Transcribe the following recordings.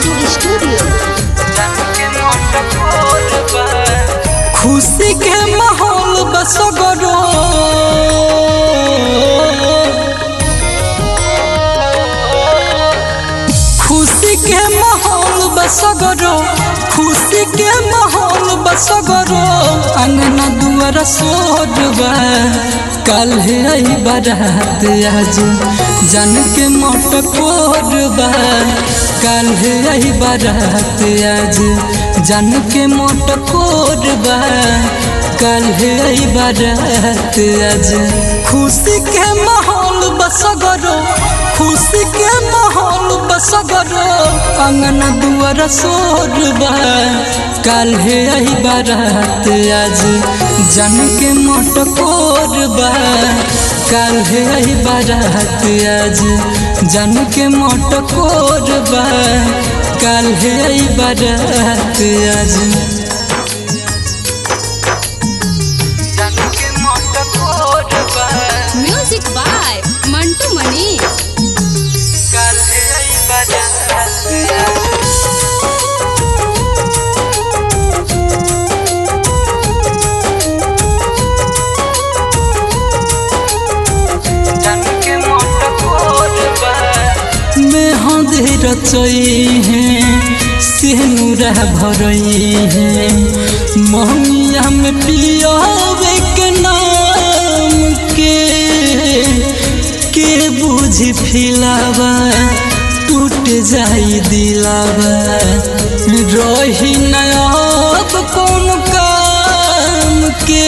recording studio खुशी के माहौल बसगरो खुशी के माहौल बसगरो खुशी के माहौल बसगरो अंगना दुआर सोरबा कल है आई बारात आज जन के मोट कोरबा कल है आई बारात आज जन के मोट कोरबा कल है आई बारात आज खुशी के माहौल बसगरो खुशी के माहौल बसगरो अंगना दुआर सोरबा कल है आई बारात आज जन के मोट कोरबा कल है आई बारात आज जन के मोट कोरबा कल है आई बारात आज जन के मोट कोरबा म्यूजिक बाय मंटू मनी कल है आई बारात आज में हंधे रचई हैं सेनुरा भरई हैं ममिया में पियावे के नाम के के बुझी फिलावा टूट जाई दिलावा रही नयाब कौन काम के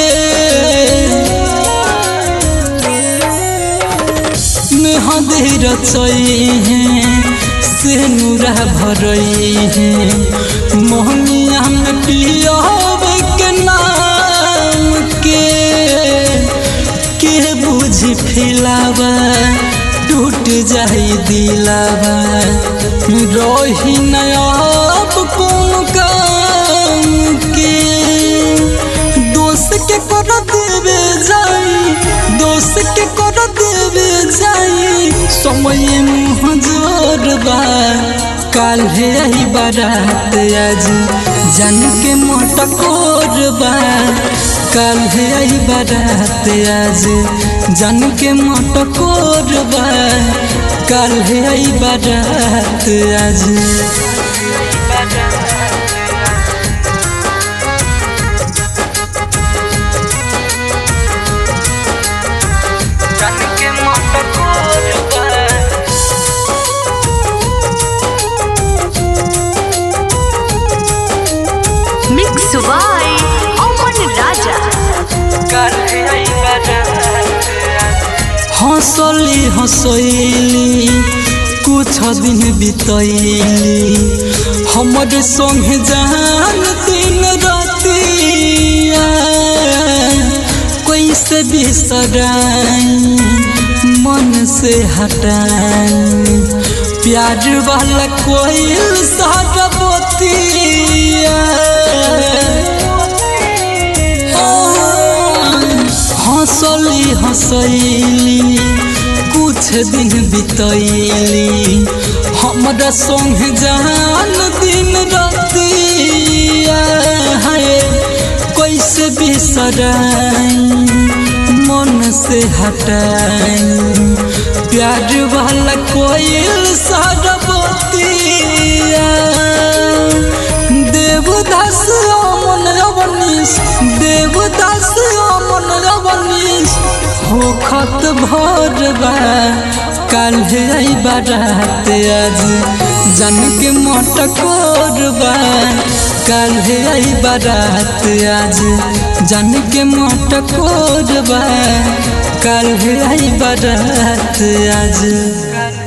में हदे रचई हैं सेनुरा भरई हैं मोहनिया में पियावे के नाम के के बुझी फिलावा टूट जाई दिलावा रही नयाब कौन काम के दोस्त के कर देवे जाई दोस्त के कर देवे जाई समय मुँह जोरबा काल है आई बारात आज जन के मोट कोरबा काल है आई बारात आज जन के मोट कोरबा काल है आई बारात आज मिक्स बाय अमन राजा हंसली हंसैली कुछ दिन बितैली हमर संग जान दिन रातिया कैसे बिसराई मन से हटाई प्यार वाला कोई सारा बतिया हंसली हंसैली कुछ दिन बितैली हमरा संग जान दिन रतिया है कैसे बिसराई मन से हटाई प्यार वाला कोयल सारा बतिया देवदास अमन अवनीश देवदास अमन अवनीश हो खत भरबा काल है आई बारात आज जन के मोट कोरबा काल है आई बारात आज जन के मोट कोरबा काल है आई बारात आज